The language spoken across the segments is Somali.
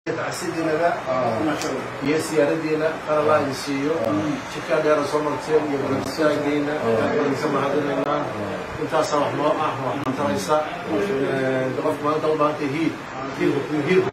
tacsidiinada iyo siyaaradiina qaralaa idin siiyo jidkaa dheera soo marteen iyo garabistaagiina idinka mahadinaynaa intaasaa wax noo ah wax mataraysa qofka maanta u baahantay hiil hiilka hiilka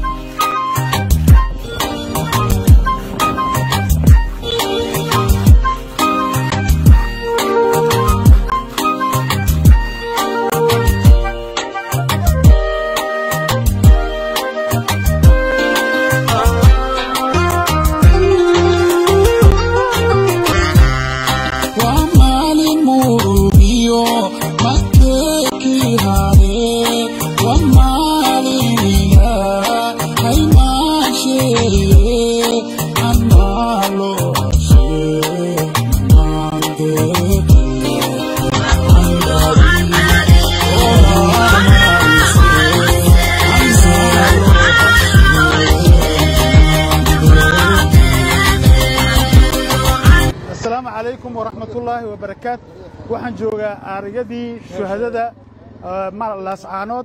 waa maalin murugiyo makeekii hare waa maaliniga haymaasheeye anaaloshe maandeeke asalaamu calaykum waraxmatullaahi wabarakaat waxaan joogaa aarigadii shuhadada laascaanood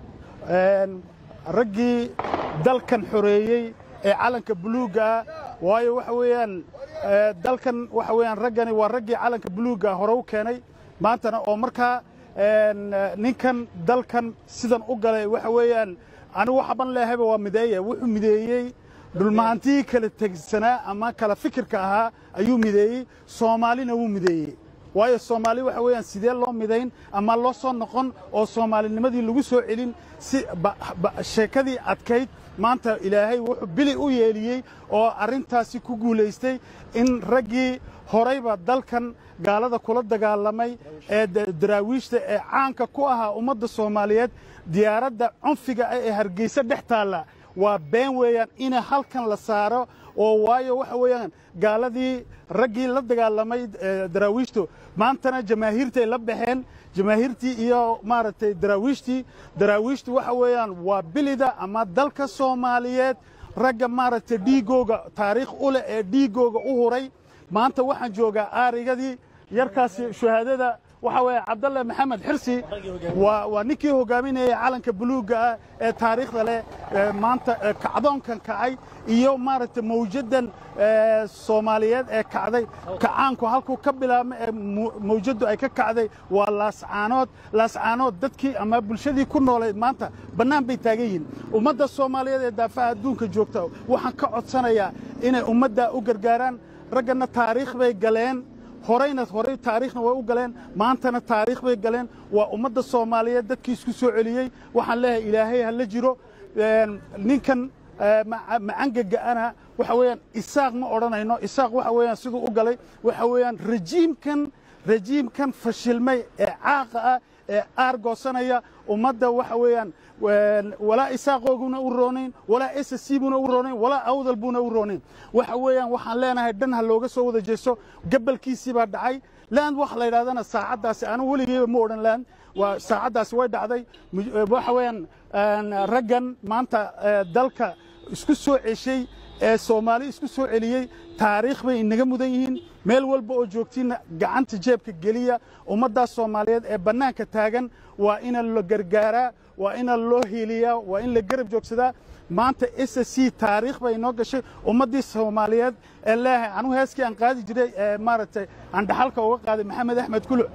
raggii dalkan xoreeyey ee calanka buluugga ah waayo waxa weeyaan eh, dalkan waxa weeyaan raggani waa raggii calanka buluugga hore u keenay maantana oo markaa en, eh, ninkan dalkan sidan u galay waxa weeyaan anigu waxaban leehayba waa mideeye wuxuu mideeyey dhulmahantii kala tegsanaa ama kala fikirka ahaa ayuu mideeyey soomaalina wuu mideeyey waayo soomaali waxa weeyaan sidee loo midayn ama loo soo noqon oo soomaalinimadii lagu soo celin si ba- ba- sheekadii adkayd maanta ilaahay wuxuu bili u yeeliyey oo arrintaasi ku guulaystay in raggii horayba dalkan gaalada kula dagaalamay ee da- daraawiishta ee caanka ku ahaa ummadda soomaaliyeed diyaaradda cunfiga ah ee hargeysa dhex taalla waa been weeyaan in halkan la saaro oo waayo waxa weeyaan gaaladii raggii la dagaalamay eh, daraawiishtu maantana jamaahiirtay la baxeen jamaahiirtii iyo maaragtay daraawiishtii daraawiishtu waxa weeyaan waa bilida ama dalka soomaaliyeed ragga maaragtay dhiigooga taariikh u leh ee dhiigooga u huray maanta waxaan joogaa aarigadii yarkaasi shuhaadada waxa weeye cabdalle maxamed xirsi waa waa ninkii hogaaminayay calanka buluugga ah ee taariikhda leh ee maanta ee kacdoonkan kacay iyo maaragtay mawjaddan ee soomaaliyeed ee kacday kacaanku halkuu ka bilaabmay ee mu- mawjaddu ay ka kacday waa laascaanood laascaanood dadkii ama bulshadii ku noolayd maanta bannaan bay taagan yihiin ummadda soomaaliyeed ee daafaha adduunka joogta waxaan ka codsanayaa inay ummaddaa u gargaaraan raggana taariikh bay galeen horayna horay taariikhna way u galeen maantana taariikh bay galeen waa ummadda soomaaliyeed dadkii isku soo celiyey waxaan leeyahay ilaahay ha la jiro Een, ninkan eh, maca- macangaga'ana waxa weeyaan isaaq ma odhanayno isaaq waxa weeyaan siduu u galay waxa weeyaan rejiimkan rejiimkan fashilmay ee caaqa ah ee aargoosanaya ummadda waxa weeyaan een, walaa isaaqooguna u roonayn walaa ssc buna u roonayn walaa awdal buna u roonayn waxa weeyaan waxaan leenahay dhan ha looga soo wada jeesto gabalkiisii baa dhacay land wax la yidhahdana saacaddaasi anigu weligeyba ma odhan land waa saacaddaasi way dhacday Mu- eh, waxa weeyaan een, raggan maanta eh, dalka isku soo ceshay ee soomaali isku soo celiyey taariikh bay inaga mudan yihiin meel walba oo joogtiinna gacanta jeebka geliya ummaddaas soomaaliyeed ee bannaanka taagan waa ina la gargaaraa waa ina loo hiiliyaa waa in la garab joogsadaa maanta s c taariikh bay inoo gashay ummaddii soomaaliyeed ee leeyahay anugu heeskii aan qaadi jiray ee maaragtay aan dhaxalka uga qaaday maxamed axmed kuluc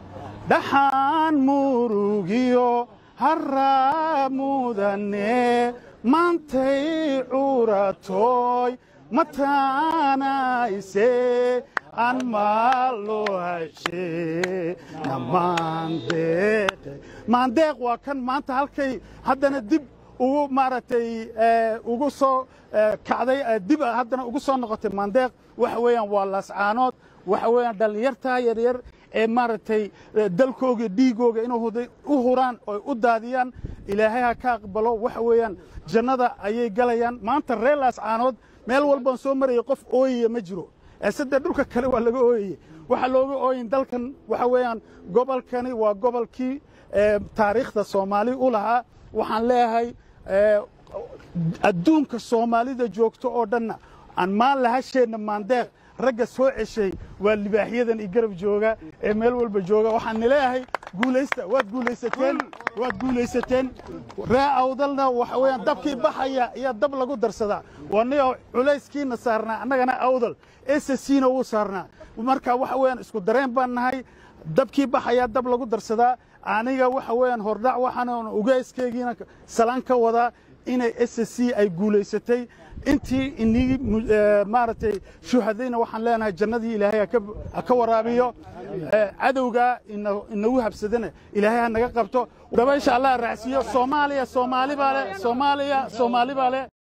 dhaxaan murugiyo harraa mudane maantay curatoy mataanayse aan maalo hashe maandeeqe maandeeq waa kan maanta halkay haddana dib ugu maaragtay eh, ugu soo eh, kacday eh, dib haddana ugu soo noqotay maandeeq waxa weeyaan waa laascaanood waxa weeyaan dhallinyartaa yaryar ee maaragtay eh, dalkooga dhiigooga inuu huday- u huraan oy u daadiyaan ilaahay ha ka aqbalo waxa weeyaan jannada ayay galayaan maanta reer laascaanood meel walbaan soo marayay qof ooyaya ma jiro ee saddex dhulka kale waa laga ooyayey waxaa looga ooyin dalkan waxa weeyaan gobolkani waa gobolkii eh, taariikhda soomaali u lahaa waxaan leeyahay eh, adduunka soomaalida joogto oo dhanna aan maan lahasheenna maandeeq ragga soo ceshay waa libaaxyadan i garab jooga ee meel walba jooga waxaan nileeyahay guulaysta waad guulaysateen waad guulaysateen ree awdalna waxa weeyaan dabkii baxaya iyo dab lagu darsadaa wanio culayskiina saarnaa annagana awdal sscna wuu saarnaa marka waxa weeyaan isku dareen baan nahay dabkii baxayaa dab lagu darsadaa aniga waxa weeyaan hordhac waxaan ugeyskeygiina salaan ka wadaa inay ssc ay guulaysatay intii inii maaragtay shuhadayna waxaan leenahay jannadii ilaahay ha ka waraabiyo cadowga inagu habsadana ilaahay ha naga qabto dabaysha allah raacsiiyo soomaaliya soomaali baa leh soomaaliya soomaali baa leh